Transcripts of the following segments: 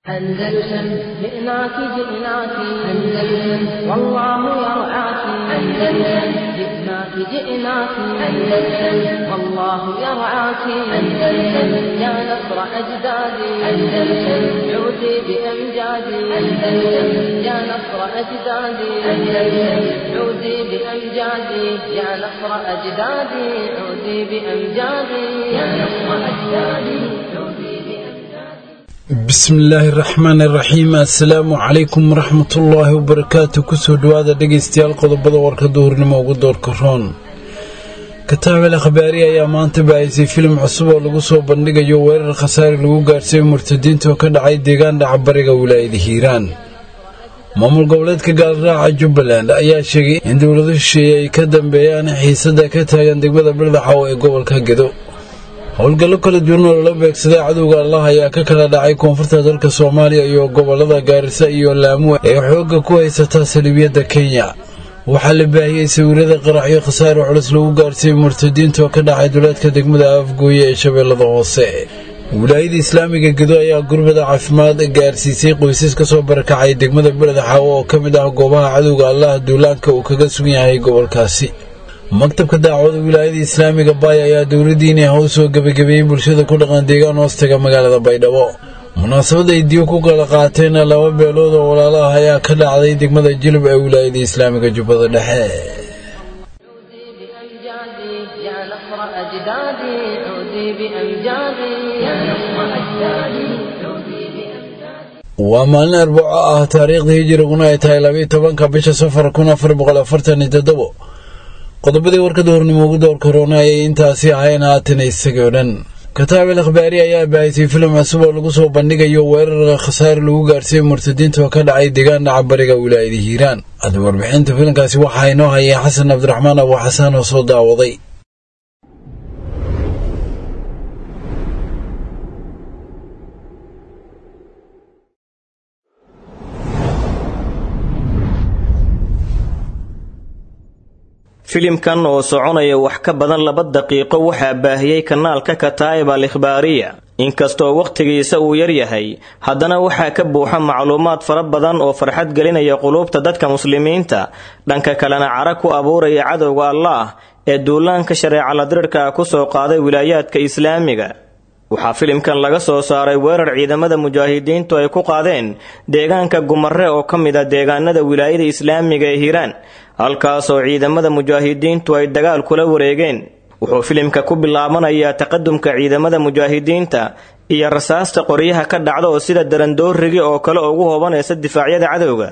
أندلسن جئناك جئناك أندلسن والله يرعاك أندلسن جئناك جئناك أندلسن والله يرعاك أندلسن يا نصر أجدادي أندلسن عودي بأمجادي أندلسن يا نصر أجدادي أندلسن عودي بأمجادي يا نصر أجدادي عودي بأمجادي يا نصر أجدادي عودي بأمجادي bismillaahi raxmaani raxiim assalaamu calaykum waraxmatullaahi wabarakaatu kusoo dhowaada dhegaystayaal qodobada warka duhurnimo ugu doorka roon kataabel akhbaari ayaa maanta baahisay filim cusub oo lagu soo bandhigayo weerar khasaare lagu gaarsiiyo murtadiinta oo ka dhacay deegaan dhacbariga wilaayada hiiraan maamul goboleedka gaalraaca jubbaland ayaa sheegay in dowlado shisheeye ay ka dambeeyaan xiisada ka taagan degmada birdaxaw ee gobolka gedo howlgallo kala duwan oo lala beegsaday cadowga allah ayaa ka kala dhacay koonfurta dalka soomaaliya iyo gobolada gaarisa iyo laamu ee xoogga ku haysataa saliibiyadda kenya waxaa la baahiyey sawirada qaraxyo khasaare culus lagu gaarsiiyey murtadiinta oo ka dhacay duleedka degmada afgooye ee shabeellada hoose wilaayada islaamiga gedo ayaa gurbada caafimaad gaarsiisay qoysas ka soo barakacay degmada beledxaawo oo ka mid ah goobaha cadowga allah duulaanka uu kaga sugan yahay gobolkaasi maktabka daacwada wilaayada islaamiga baay ayaa dowladdiini haw soo gebagabeeyey bulshada ku dhaqan deegaan hoostaga magaalada baydhabo munaasabad ay diyo ku kala qaateen laba beelood oo walaalo ah ayaa ka dhacday degmada jilib ee wilaayada islaamiga jubbada dhexe عودي بأمجادي يا نصر أجدادي عودي بأمجادي يا نصر أجدادي عودي بأمجادي waa maalin arbaco ah taariikhda hijiriguna ay tahay labayo tobanka bisha safar kun afar boqol afartan iyo toddobo qodobadii warkada hornimo ugu door korona ayay intaasi ahayn haatana isagoo dhan kataabel akhbaari ayaa baahisay filim cusub oo lagu soo bandhigayo weerar khasaare lagu gaarsiiyey murtadiinta oo ka dhacay deegaan dhaca bariga wilaayada hiiraan hadda warbixinta filimkaasi waxaa inoo hayay xasan cabdiraxmaan abu xasaan oo soo daawaday filimkan oo soconaya wax ka badan laba daqiiqo waxaa baahiyey kanaalka kataa'ib al ikhbaariya inkastoo wakhtigiisa uu yaryahay haddana waxaa ka buuxa macluumaad fara badan oo farxad gelinaya quluubta dadka muslimiinta dhanka kalena cara ku abuuraya cadowga allaah ee duulaanka shareeca ladrirhka ah kusoo qaaday wilaayaadka islaamiga waxaa filimkan laga soo saaray weerar ciidamada mujaahidiintu ay ku qaadeen deegaanka gumare oo ka mid a deegaanada wilaayada islaamiga ee hiiraan halkaasoo ciidamada mujaahidiintu ay dagaal kula wareegeen wuxuu filimka ku bilaabanayaa taqadumka ciidamada mujaahidiinta iyo rasaasta qoryaha ka dhacda oo sida darandoorigi oo kale ugu hoobanaysa difaacyada cadowga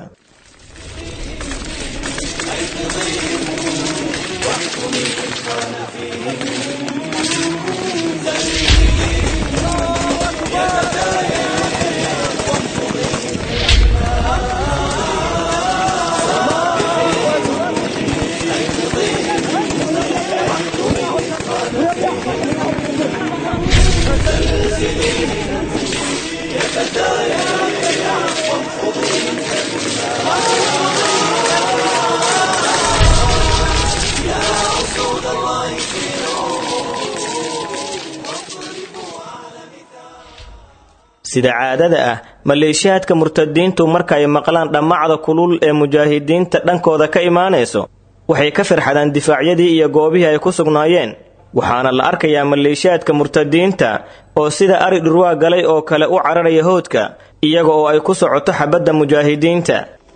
sida caadada ah maleeshiyaadka murtadiintu marka ay maqlaan dhammacda kulul ee mujaahidiinta dhankooda ka imaanayso waxay ka firxadaan difaacyadii iyo goobihii ay ku sugnaayeen waxaana la arkayaa maleeshiyaadka murtadiinta oo sida ari dhurwaa galay oo kale u cararaya howdka iyaga oo ay ku socoto xabadda mujaahidiinta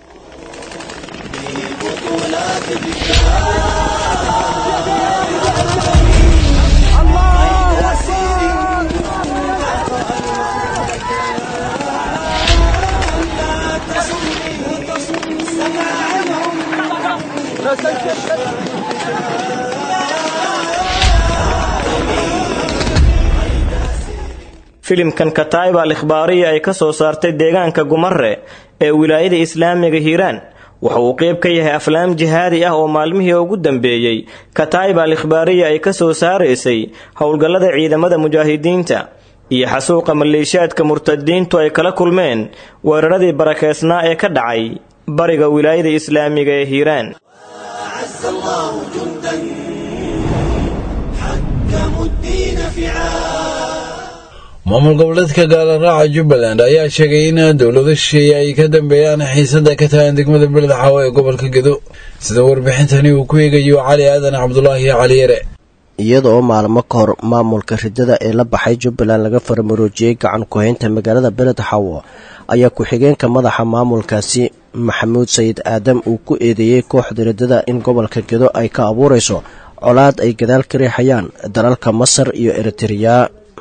filimkan kataa'ib al ikhbaariya ay ka soo saartay deegaanka gumare ee wilaayada islaamiga hiiraan waxa uu qeyb ka yahay aflaam jihaadi ah oo maalmihii ugu dambeeyey kataa'ib al ikhbaariya ay ka soo saaraysay howlgallada ciidamada mujaahidiinta iyo xasuuqa maleeshiyaadka murtadiintu ay kala kulmeen weeraradii barakeysnaa ee ka dhacay bariga wilaayada islaamiga ee hiiraan أعز الله جندا حكموا الدين فعال maamul goboleedka gaalaraaca jubbaland ayaa sheegay in dowlado shisheeye ay ka dambeeyaan xiisada ka tagan degmada beled xaawo ee gobolka gedo sida warbixintani uu ku eegayo cali aadan cabdulaahi cali yare iyada oo maalmo ka hor maamulka ridada ee la baxay jubbaland laga faramaroojiyey gacan ku-haynta magaalada beled xaawo ayaa ku-xigeenka madaxa maamulkaasi maxamuud sayid aadam uu ku eedeeyey kooxda ridada in gobolka gedo ay ka abuurayso colaad ay gadaal ka riixayaan dalalka masar iyo eritreya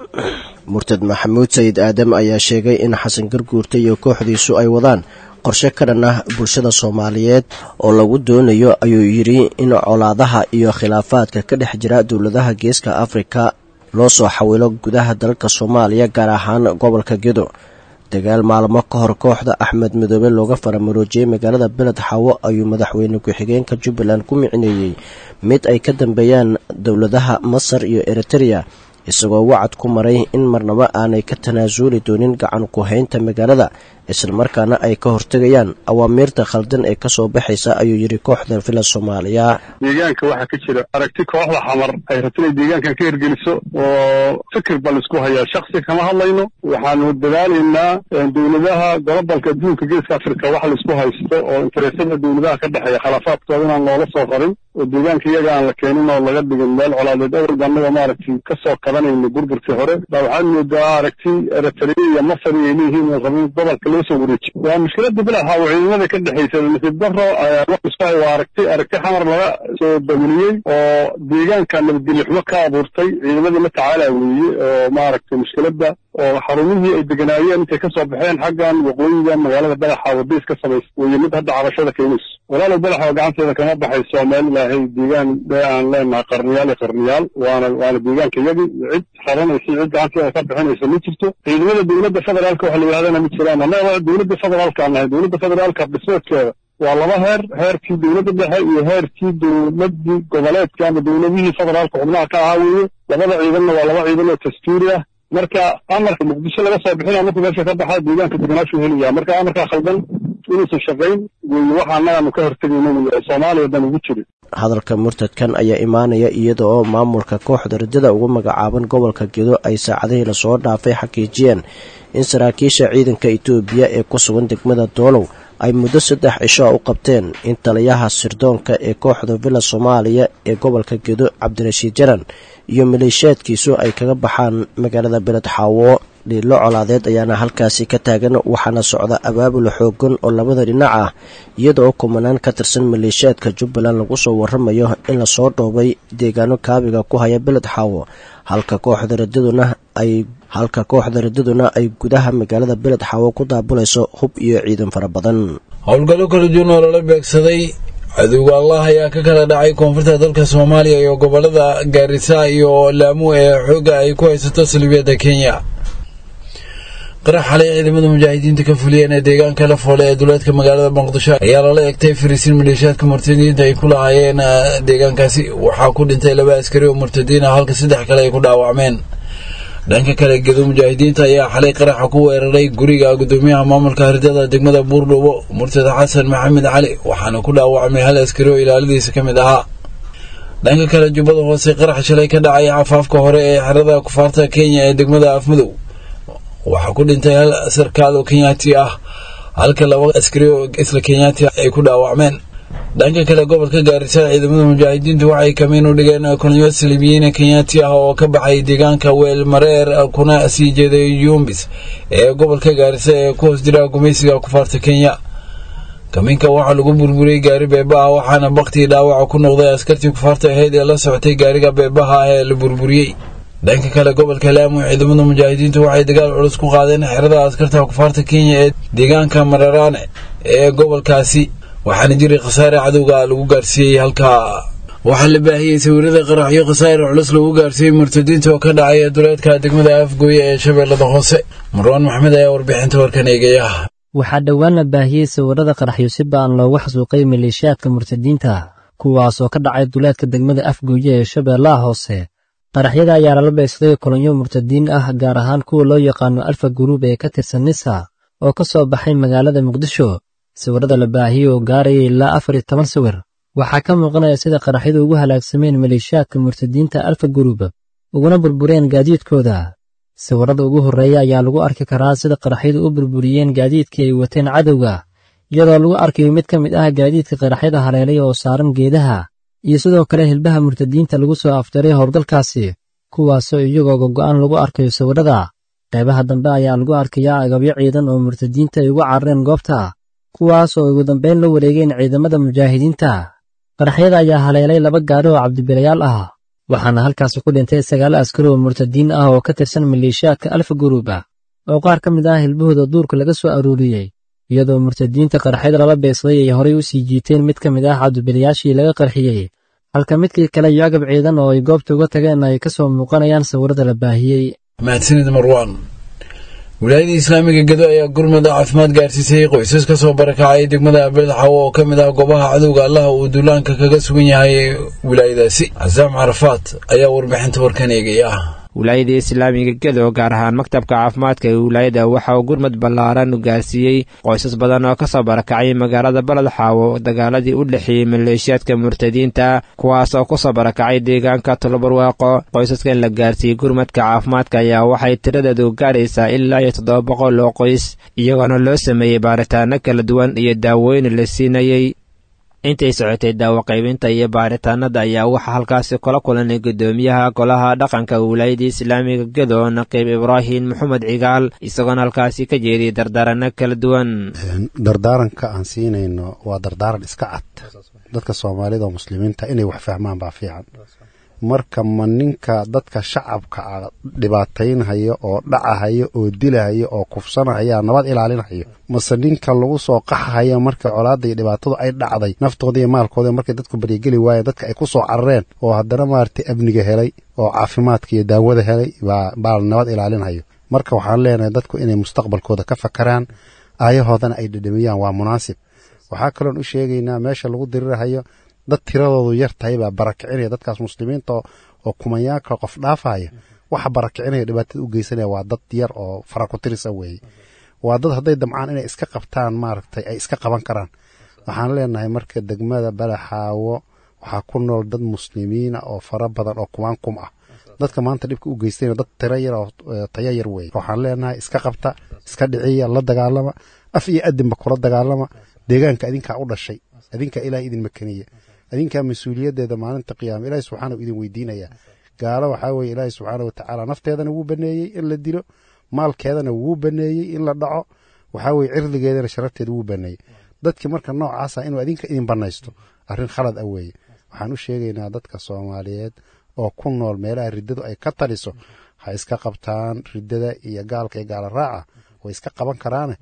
murtad maxamuud sayid aadam ayaa sheegay in xasan garguurta iyo kooxdiisu ay wadaan qorshe ka dhan ah bulshada soomaaliyeed oo lagu doonayo ayuu yidhi in colaadaha iyo khilaafaadka ka dhex jira dowladaha geeska afrika loo soo xawilo gudaha dalka soomaaliya gaar ahaan gobolka gedo dagaal maalmo ka hor kooxda axmed midoobe looga faramaroojiyey magaalada beled xaawo ayuu madaxweyne ku-xigeenka jubbaland ku micneeyey mid ay ka dambeeyaan dowladaha masar iyo eritreya isagoo wacad ku maray in marnabo aanay ka tanaasuli doonin gacan ku-haynta magaalada islamarkaana ay ka hortegayaan awaamiirta khaldan ee kasoo baxaysa ayuu yidhi kooxda villa soomaaliya deegaanka waxaa ka jira aragti kooxda xamar ay rabto inay deegaankan ka hirgeliso oo fikir baa laisku hayaa shaksi kama hadlayno waxaanu dadaalaynaa dowladaha golobalka adduunka geeska afrika wax laisku haysto oo interesada dowladaha ka dhexeeya khilaafaadkooda inaan loola soo qarin oo deegaanka iyaga aan la keenin oo laga dhigin meel colaadeed awrba annaga maaragtay kasoo qabanayna burburkii hore baa waxaad moodaa aragti eritrea iyo masar ay leeyihiin oo rabin gobolka loo soo wareejiyo waa mushkilada bilaxa oo ciidamada ka dhexaysa nasiib daro waxisku waa aragti aragti xamar laga soo dawliyey oo deegaanka nabadgelyo xumo ka abuurtay ciidamadii la tacaala weeye oo maaragtay mushkilada oo xarumihii ay deganaayeen intay kasoo baxeen xaggan waqooyiga magaalada badaxa wadays ka samaysa weye mid hadda cabashada keenayso walaalow badaxa oo gacanteeda kama baxayso meel ilaahay deegaan dee aan leenahay qarniyaal iyo qarniyaal waana waana deegaanka iyagi cid xaranaysa cid gacanteeda ka bixinaysa ma jirto ciidamada dowladda federaalka waxa la yidhahdana ma jiraan annaga dowladda federaalka aan nahay dowladda federaalka dhismeedkeeda waa laba heer heerkii dowladda dhexe iyo heerkii dowladii goboleedka ama dowladihii federaalka xubnaha ka ahaa weeye labada ciidanna waa laba ciidan oo dastuuri ah marka amarka muqdisho laga soo bixinaya markuu meesha ka baxaa deegaanka deganaashu helaya marka amarkaa khaldan inuusan shaqayn weeye waxa annagaanu ka hortegayno wey oo soomaaliya dan ugu jirin hadalka murtadkan ayaa imaanaya iyada oo maamulka kooxda ridada ugu magacaaban gobolka gedo ay saacadihii lasoo dhaafay xaqiijiyeen in saraakiisha ciidanka itoobiya ee ku sugan degmada doolow ay muddo saddex cisho u qabteen in taliyaha sirdoonka ee kooxda villa soomaaliya ee gobolka gedo cabdirashiid jaran iyo maleeshiyaadkiisu ay kaga baxaan magaalada beled xaawo dhiilo colaadeed ayaana halkaasi ka taagan waxaana socda abaabul xoogan oo labada dhinac ah iyada oo kumanaan ka tirsan maleeshiyaadka jubbaland lagu soo waramayo in lasoo dhoobay deegaano kaabiga ku haya beled xaawo halka kooxda radaduna ay halka kooxda radaduna ay gudaha magaalada beled xaawo ku daabulayso hub iyo ciidan fara badan howlgallo kala duwan oo lala beegsaday cadowga allah ayaa ka kala dhacay koonfurta dalka soomaaliya iyo gobolada gaarisa iyo laamu ee xoogga ay ku haysato salibiyadda kenya qarax xalay ciidamada mujaahidiinta ka fuliyeen ee deegaanka la foole ee duleedka magaalada muqdisho ayaa lala egtay fariisiin maleeshiyaadka murtadiinta ay ku lahaayeen deegaankaasi waxaa ku dhintay laba askari oo murtadiin ah halka saddex kale ay ku dhaawacmeen dhanka kale gedo mujaahidiinta ayaa xalay qaraxa ku weeraray guriga gudoomiyaha maamulka hardada degmada buurdhubo murtada xasan maxamed cali waxaana ku dhaawacmay hal askari oo ilaaladiisa ka mid ahaa dhanka kale jubbada hoose qarax shalay ka dhacay cafaafka hore ee xerada kufaarta kenya ee degmada afmadow waxaa ku dhintay hal sarkaal oo kenyaati ah halka laba askari oo isla kenyaati ay ku dhaawacmeen dhanka kale gobolka gaarisa ciidamada mujaahidiintu waxay kamiin u dhigeen kolonyo salibiyiin kenyaati ah oo ka baxay deegaanka weelmareer kuna sii jeeday yumbis ee gobolka gaarisa ee ku hoos jira gumaysiga kufaarta kenya kamiinka waxaa lagu burburiyey gaari beebaha waxaana baktii dhaawaca ku noqday askartii kufaarta ahayd ee la socotay gaariga beebaha ah ee la burburiyey dhanka kale gobolka laamo ciidamada mujaahidiintu waxay dagaal culus ku qaadeen xerada askarta kufaarta kenya ee deegaanka mararaane ee gobolkaasi waxaana jiray khasaare cadowga lagu gaarsiiyey halkaa waxaa la baahiyey sawirada qaraxyo khasaare culus lagu gaarsiiyey murtadiinta oo ka dhacay duleedka degmada afgooye ee shabeellada hoose marwaan maxmed ayaa warbixinta warkan eegaya waxaa dhowaan la baahiyey sawirada qaraxyo si ba'an loogu xasuuqay maleeshiyaadka murtadiinta kuwaas oo ka dhacay duleedka degmada afgooye ee shabeellaha hoose qaraxyada ayaa lala beegsaday kolonyo murtadiin ah gaar ahaan kuwa loo yaqaano alfa guruub ee ka tirsan nisa oo ka soo baxay magaalada muqdisho sawirada la baahiyey oo gaarayay ilaa afar iyo toban sawir waxaa ka muuqanaya sida qaraxyadu ugu halaagsameen maleeshiyaadka murtadiinta alfa guruub uguna burbureen gaadiidkooda sawirrada ugu horreeya ayaa lagu arki karaa sida qaraxyadu u burburiyeen gaadiidkii ay wateen cadowga iyadoo lagu arkayo mid ka mid ah gaadiidka qaraxyada haleelay oo saaran geedaha iyo sidoo kale hilbaha murtadiinta lagu soo afjaray howlgalkaasi kuwaasoo iyagoo gogo'an lagu arkayo sawirrada qaybaha dambe ayaa lagu arkayaa agabyo ciidan oo murtadiinta ay uga carareen goobta kuwaas oo ugu dambayn la wareegeen ciidamada mujaahidiinta qaraxyada ayaa haleelay laba gaari oo cabdibilayaal ah waxaana halkaasi ku dhintay sagaal askari oo murtadiin ah oo ka tirsan maleeshiyaadka alfa guruuba oo qaar ka mid ah hilbahooda duurka laga soo aruuriyey iyadoo murtadiinta qaraxyada lala beegsaday ay horay u sii jiiteen mid ka mid ah cabdibilayaashii laga qarxiyey halka midkii kale iyo agab ciidan oo ay goobta uga tageen ay ka soo muuqanayaan sawirrada la baahiyey mahadsanid marwaan wilaayada islaamiga gedo ayaa gurmada caafimaad gaarsiisay qoysas ka soo barakacay degmada beledxawo oo ka mid ah goobaha cadowga allaha uu duulaanka kaga sugan yahay wilaayadaasi casaam carafaat ayaa warbixinta warkan eegaya wilaayada islaamiga gedo gaar ahaan maktabka caafimaadka ee wilaayada waxa uu gurmad ballaaran gaarsiiyey qoysas badan oo ka soo barakacay magaalada baledxaawo dagaaladii u dhexeeyey maleeshiyaadka murtadiinta kuwaas oo ku soo barakacay deegaanka tolobarwaaqo qoysaskan la gaarsiiyey gurmadka caafimaadka ayaa waxay tiradeedu gaaraysaa ilaa iyo toddoba boqol oo qoys iyagoona loo sameeyey baaritaano kala duwan iyo daawooyin la siinayey intay socotay daawo qaybinta iyo baaritaanada ayaa waxaa halkaasi kula kulanay guddoomiyaha golaha dhaqanka wilaayada islaamiga gedo naqiib ibraahim maxamed cigaal isagoona halkaasi ka jeediyay dardaaranno kala duwan dardaaranka aan siinayno waa dardaaran iska cad dadka soomaalida oo muslimiinta inay wax fahmaan baa fiican marka ma ninka dadka shacabka a dhibaataynhayo oo dhacahayo oo dilahayo oo kufsanahaya nabad ilaalinhayo mase ninka lagu soo qaxahayo marka colaada iyo dhibaatadu ay dhacday naftooda iyo maalkooda markay dadku baryageli waayeen dadka ay ku soo carareen oo haddana maaragtay amniga helay oo caafimaadka iyo daawada helay baa nabad ilaalinhayo marka waxaan leenahay dadku inay mustaqbalkooda ka fakaraan aayahoodana ay dhedhamiyaan waa munaasib waxaa kaloon u sheegaynaa meesha lagu dirirahayo dad tiradoodu yar tahay baa barakicinaya dadkaas muslimiinta oo kumanyaanka qof dhaafaya waxa barakicinaya dhibaatada u geysanaya waa dad yar oo farakutirisa weeye waa dad hadday damcaan inay iska qabtaan maaragtay ay iska qaban karaan waxaan leenahay marka degmada balaxaawo waxaa ku nool dad muslimiina oo fara badan oo kumaan kum ah dadka maanta dhibka u geystayna dad tiro yar oo taya yar weeye waxaan leenahay iska qabta iska dhiciya la dagaalama af iyo adinba kula dagaalama deegaanka adinkaa u dhashay adinkaa ilaah idin makaniya adinkaa mas-uuliyaddeeda maalinta qiyaama ilaahi subxaana idin weydiinaya gaalo waxaa weye ilaahi subxaana watacaala nafteedana wuu baneeyey in la dilo maalkeedana wuu baneeyey in la dhaco waxaa weye cirdigeedana sharafteeda wuu baneeyey dadkii marka noocaasa inuu adinka idin banaysto arrin khalad ah weeye waxaan u sheegaynaa dadka soomaaliyeed oo ku nool meelaha riddadu ay ka taliso ha iska qabtaan riddada iyo gaalka iyo gaala raaca way iska qaban karaane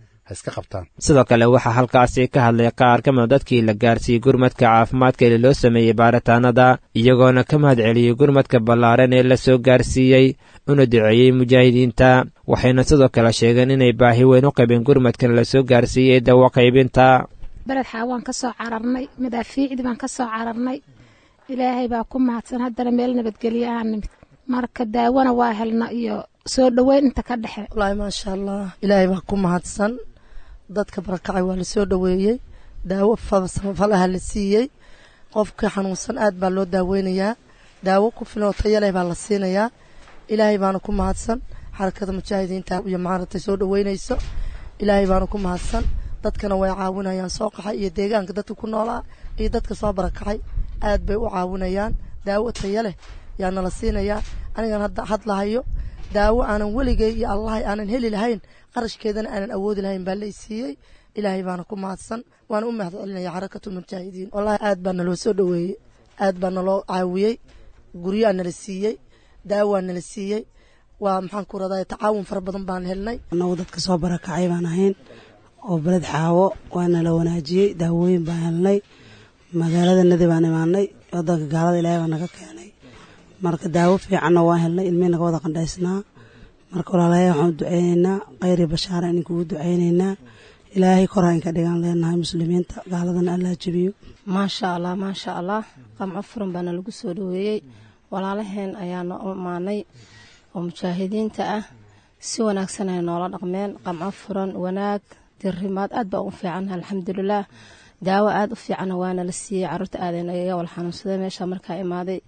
sidoo kale waxaa halkaasi ka hadlay qaar ka mida dadkii la gaarsiiyey gurmadka caafimaadka ee loo sameeyey baaritaanada iyagoona ka mahad celiyey gurmadka ballaaran ee la soo gaarsiiyey una duceeyey mujaahidiinta waxayna sidoo kale sheegeen inay baahi weyn u qabeen gurmadkan la soo gaarsiiyey dawo qaybinta beledxaa waan ka soo cararnay madaafiicdii baan ka soo cararnay ilaahay baa ku mahadsan haddana meel nabadgelyo aan nimid marka daawona waa helna iyo soo dhoweyn inta ka dhexe wallaahi maasha allah ilaahay baa ku mahadsan dadka barakacay waa lasoo dhoweeyey daawo samafalaha la siiyey qofka xanuunsan aad baa loo daaweynayaa daawo ku filan oo tayaleh baa la siinayaa ilaahay baana ku mahadsan xarakada mujaahidiinta iyo maaragtay soo dhoweynayso ilaahay baana ku mahadsan dadkana way caawinayaan soo qaxay iyo deegaanka dadka ku noolaa iyo dadka soo barakacay aad bay u caawinayaan daawo taya leh yaa nala siinayaa anigan hadda hadlahayo daawo aanan weligay iyo allahay aanan heli lahayn qarashkeedana aanan awoodi lahayn baa lay siiyey ilaahay baana ku mahadsan waana u mahad celinaya xarakatu mujaahidiin wallahi aad baa naloo soo dhoweeyey aad baa naloo caawiyey guryaa nala siiyey daawaa nala siiyey waa maxaan ku raday tacaawun fara badan baan helnay annagu dadka soo barakacay baan ahayn oo beled xaawo waana la wanaajiyey daawooyin baan helnay magaalada nadi baan imaanay wadanka gaalada ilaahay baa naga keenay marka daawo fiicanna waan helnay ilmihii naga wada qandhaysnaa marka walaalahay waxaan u duceyneynaa khayri bashaara inin kugu duceyneynaa ilaahay kor ha inka dhigaan leenahay muslimiinta gaaladana allaa jebiyo maasha allah maasha allah qamco furan baana lagu soo dhoweeyey walaalaheen ayaana u imaanay oo mujaahidiinta ah si wanaagsan ay noola dhaqmeen qamco furan wanaag dirimaad aad baa ugu fiicannaha alxamdulilaah daawo aad u fiicanna waana la siiyey caruurta aadeen ayaga wal xanuunsadee meesha markaa imaaday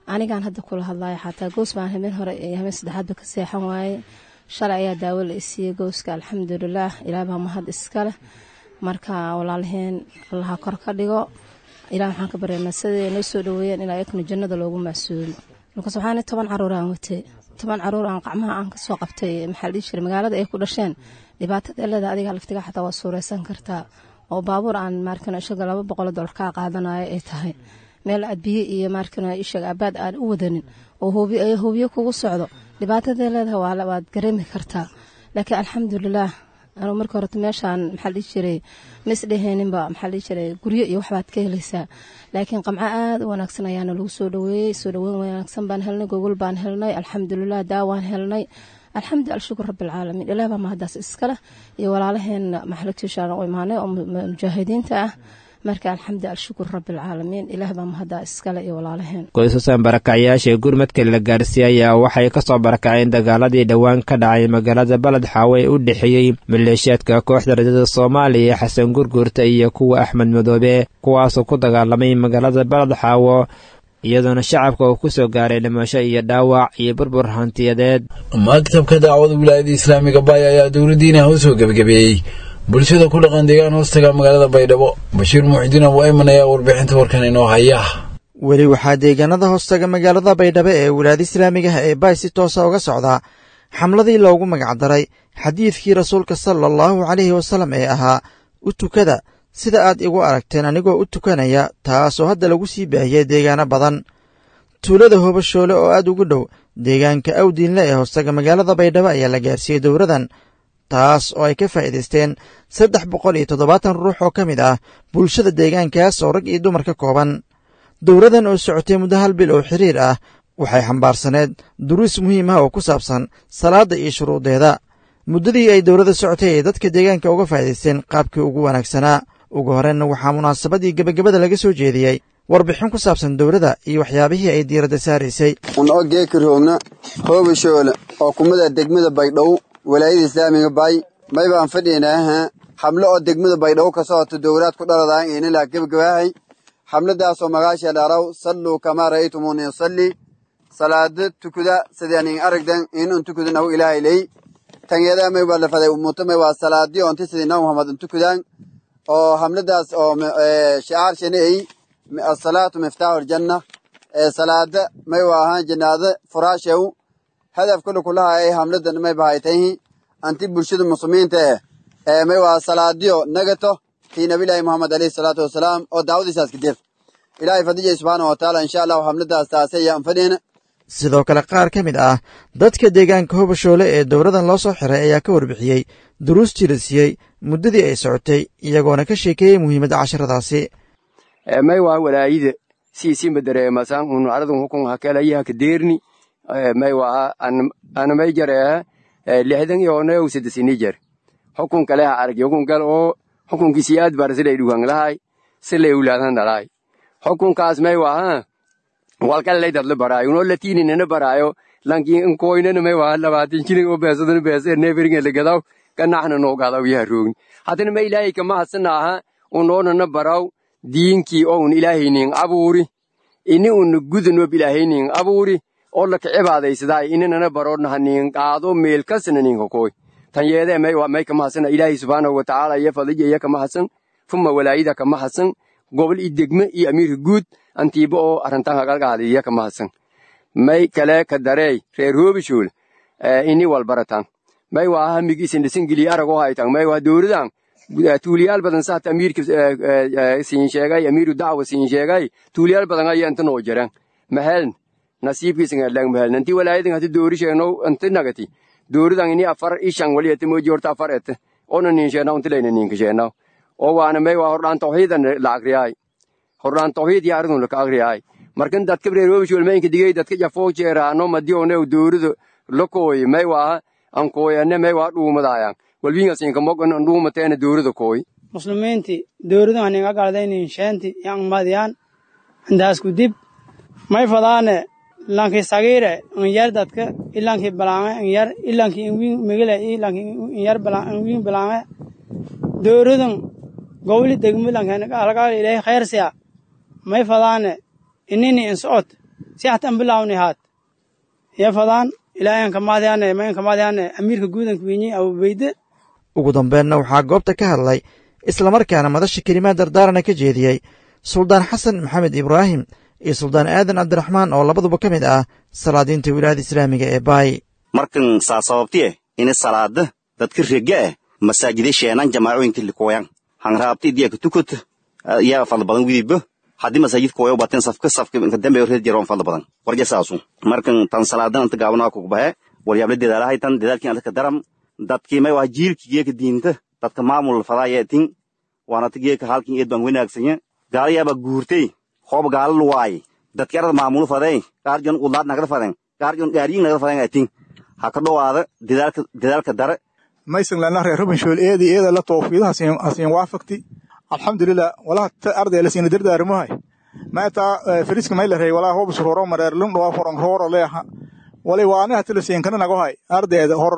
anigaan hadda kula hadlayo xataa goos baan habeen hore iyo habeen saddexaadba ka seexan waaye shalay ayaa daawo la isiiyey gooska alxamdulilaah ilaah baa mahad iskaleh marka walaalaheen allaha kor ka dhigo ilaah waxaan ka baryaynaa siday noo soo dhaweeyeen ilaa yaknu jannada loogu macsuumo markaas waxaana toban caruur aan watay toban caruur aan qacmaha aan kasoo qabtay maxaa la dhihi jiray magaalada ay ku dhasheen dhibaatada leeda adiga laftiga xataa waa suuraysan kartaa oo baabuur aan maarkana ishaga laba boqol dollar kaa qaadanayo ay tahay meel aad biyo iyo maarkana ishaga abaad aan u wadanin oo hoobiyo kugu socdo dhibaatada leedaha waad gareemi kartaa laakiin alxamdulilaah anuu marka horeta meeshaan maxaa dhihi jiray ma isdheheeninba maxaa dhihi jiray guryo iyo waxbaad ka helaysaa laakiin qamco aad u wanaagsan ayaana lagu soo dhaweeyey soo dhaweyn wanaagsan baan helnay gogol baan helnay alxamdulilah daawaan helnay alxamdu alshukur rabbilcaalamiin ilaah baa mahadaas iskaleh iyo walaalaheen maxalagtiishaan u imaanay oo mujaahidiinta ah marka alxamdu alshukur rabbilcaalamiin ilaah baa mahadaa iskale iyo walaalaheen qoysasan barakacyaasha gurmadka la gaarsiiyey ayaa waxay ka soo barakaceen dagaaladii dhowaan ka dhacay magaalada baled xaawe ee u dhexeeyey maleeshiyaadka kooxda rajada soomaaliya xasan gurguurta iyo kuwa axmed madoobe kuwaasoo ku dagaalamay magaalada baled xaawo iyadoona shacabka uu ku soo gaaray dhimasho iyo dhaawac iyo burbur hantiyadeed maktabka daacwada wilaayada islaamiga baaya ayaa dowladdiina u soo gebagabeeyey bulshada ku dhaqan deegaan hoostaga magaalada baydhabo bashiir muuxidiin abu ayman ayaa warbixinta warkan inoo haya weli waxaa deegaanada hoostaga magaalada baydhabo ee wilaayada islaamigaha ee baay si toosa uga socdaa xamladii loogu magacdaray xadiidkii rasuulka sala allahu calayhi wasallam ee ahaa u tukada sida aad igu aragteen anigoo u tukanaya taasoo hadda lagu sii baahiyey deegaano badan tuulada hobashoole oo aad ugu dhow deegaanka awdiinle ee hoostaga magaalada baydhabo ayaa la gaarsiiyey dowradan taas oo ay ka faa'iidaysteen saddex boqol iyo toddobaatan ruux oo ka mid ah bulshada deegaankaas oo rag iyo dumar ka kooban dowradan oo socotay muddo hal bil oo xiriir ah waxay xambaarsaneed duruus muhiim ah oo ku saabsan salaadda iyo shuruudeeda muddadii ay dowladda socotay ay dadka deegaanka uga faa'iidaysteen qaabkii ugu wanaagsanaa ugu horreynna waxaa munaasabadii gebagabada laga soo jeediyey warbixin ku saabsan dowladda iyo waxyaabihii ay diiradda saaraysay unoo geeka roogna hoobashoole oo kumada degmada baydhow walaayada islaamiga bay may baan fadhiynaaha xamlo oo degmada baydhabo ka socoto dowlaad ku dhaladaan inilaa gebagabaahay xamladaasoo magaasha dharaw salluu kamaa ra'aytumuuni usalli salaada tukuda sidaanin aragdan inun tukudanahu ilaahay ley tangeedaa may baa lafaday umuto may waa salaadii onti sidii nabi muhammad untukudaan oo hamladaas oo shicaar shanay asalaatu miftaaxu aljanna salaada may waa ahaan jannaada furaashew hadaf kule kulaha ay hamladan may bahaytahi anti bulshada muslimiinta eh ee may waa salaadiyo nagato tii nabilaahi muhammad alayhi salaatu wasalaam oo daawadiisaas kadib ilaahay fadijay subxaana wa tacaala insha allahu hamladaas taase ayaan fadhiyna sidoo kale qaar ka mid ah dadka deegaanka hobashoole ee dowladan loo soo xiray ayaa ka warbixiyey duruustii la siiyey muddadii ay socotay iyagoona ka sheekeeyey muhiimadda casharadaasi may waa walaayida siisimba dareemasan un aradun hukun hakelayaha kadeerni may waa ana may jareeha lixdan yooneu sadesini jer hukun kaleha argi hukun gal oo hukunkisi aad bar silay dhugan lahay silay ulaadan dhalay hukunkaas may waa walkalay dadla baraayo unoo latiininana baraayo lankin nkoynana may waa labaatin jilin oo beesadana beeser neeferinga lagadaw kanaxna noo gadaw yaha roogni haddana ma ilaahay kama hadsanaha unoonana baraw diinkii oo un ilaahaynin abuuri ini una gudanob ilaahaynin abuuri oo laka cibaadaysadaa inanana baroodnaha nin qaado meel kasna ninka koy tan yeedee may may kama hadsana ilaahay subxaanahu watacaala iyo fadija iya kama hadsan fuma walaayida kama hadsan gobol i degme iyo amiirka guud antiiba oo arrintan hagalgaada iya kama hadsan may kale ka dareey reer hoobishool ini walbaratan may waa hamig isin dhisan geliye aragoo haytan may waa dowladan tuuliyaal badan saata amiirka siin sheegay amiiru dacwa siin sheegay tuuliyaal badan ayaa inta noo jiran maheln nasiibkiisan adlang maheln inti walaayadan hati doori sheegno inta nagati dooridan ini afar ishan wali ete moji horta afar ete ona nin sheena unti layna ninka sheena oo waana may waa hordhaan tawxiidan la agriyaay hordhaan tawxiid yaa aridun laka agriyaay markan dadka reerobishol mayinka digay dadka jafoo jeeraano madione doorido lakooy may waa ankooyane may waa dhuumadaayan walbingasinka mogan dhuumateena doorida kooy muslimiinti dooridu haninga galdaynin sheenti yang madiyaan intaasku dib may fadaane lanki sagiire inyar dadka ilanki balange inyar ilanki ingwin migile ilanki inyar ingwin balange dooridun gowli degmi lanken alagaal ilahi khayrsiya may fadaane inini insocod si hata an bilaawni haat iyo fadaan ilaahay an kamaadyaane mayn kamaadyaane amiirka guudanka winyi abubeyde ugu dambeenna waxaa goobta ka hadlay islamarkaana madasha kelimaad dardaarana ka jeediyey suldaan xasan maxamed ibraahim iyo suldaan aadan cabdiraxmaan oo labaduba ka mid ah salaadiinta wilaayada islaamiga ee baay markan saa sababtiye ini salaada dadka rega ah masaajida sheenan jamaacooyinka likoyan hanraabti diyaka tukut yaa fadla badan widiba haddii masaajid koyo baten safka safka inka dambe reed jaroon fadla badan warja saasu markan tan salaadan anta gaabana ku bahe waryable dedaalahay tan dedaalkii anta ka daram dadkii may waa jiilki geeka diinta dadka maamul fadaayeetin waanata geeka halkin eed baan wanaagsanya gaalayaaba guurtay hoob gaala luwaay dadki arada maamulu fadey gaarjon udlaad nagada faden gaarjon gaariyin nagada faden atin ha ka dhowaada dedaalka dedaalka dare maysan lana reer rubanshool eedi eeda la toofiida hasiin waafaqti alxamdulilah walaha ta arday la siina dardaarmahay maataa firiska may la rey walaa hoob suroro mareer lum dhawa foran rooro leeha wali waani hati la siin kana nagohay ardayda hor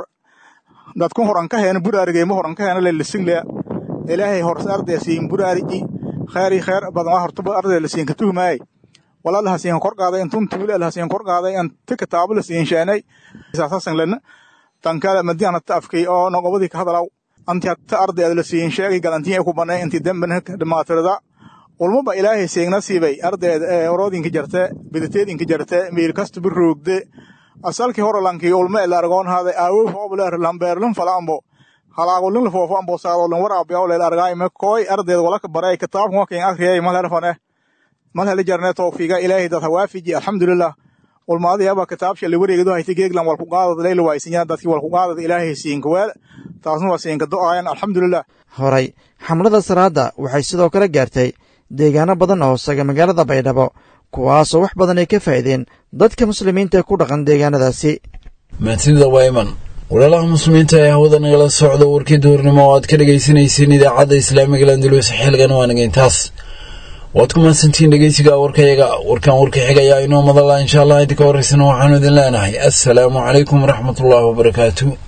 dadku horan ka heena buraarigay ma horan ka heena le lising lea ilaahay hor arday siin buraariji khayri khayr badan waa hortuba arday la siin ka tuhmaay walaa la hasiin kor qaaday intun tuule la hasiin kor qaaday an tika taabo la siin sheenay isaasan lana tankala madiana taafkay oo nogobadii ka hadalaw anti hatta ardayda la siin sheegay galantiya ku banay inti dambana dhamaatirada ulmaba ilaahay seegna siibay ardayda ee oroodinka jarte bidateedinka jarte miir kasta biroogde asalkii horolankii ulma ila argoon haaday aawow hoobleer lambeerlin falaambo halaagolin lafofo ambo saadolin waraabiyaw leel argaayme kooy ardayda walaka baray kitaabkan wakin akriyay malherfane malheli jarne towfiiga ilaahay dad hawaafiji alxamdulilah ulmaadiyaba kitaabsha la wareegado hayta geeglan walku qaadad leyla waaysinya dadkii walku qaadad ilaahay siinka weel taasna waa siinka do'ayan alxamdulilah horay xamlada salaada waxay sidoo kale gaartay deegaano badan oo hoosaga magaalada baydhabo kuwaasoo wax badan ay ka faa'iideen dadka muslimiinta ee ku dhaqan deegaanadaasi maatida wayman walaalaha muslimiinta ee hawada nagala socda warkii duurnimo oo aad ka dhagaysanayseen idaacadda islaamiga landulus xilgan waanaga intaas waad ku mahadsantiin dhegeysiga warkayaga warkan warka xigayaa inoo madala insha allah inta ka horeysana waxaanu idin leenahay assalaamu calaykum waraxmatullaahi wabarakaatu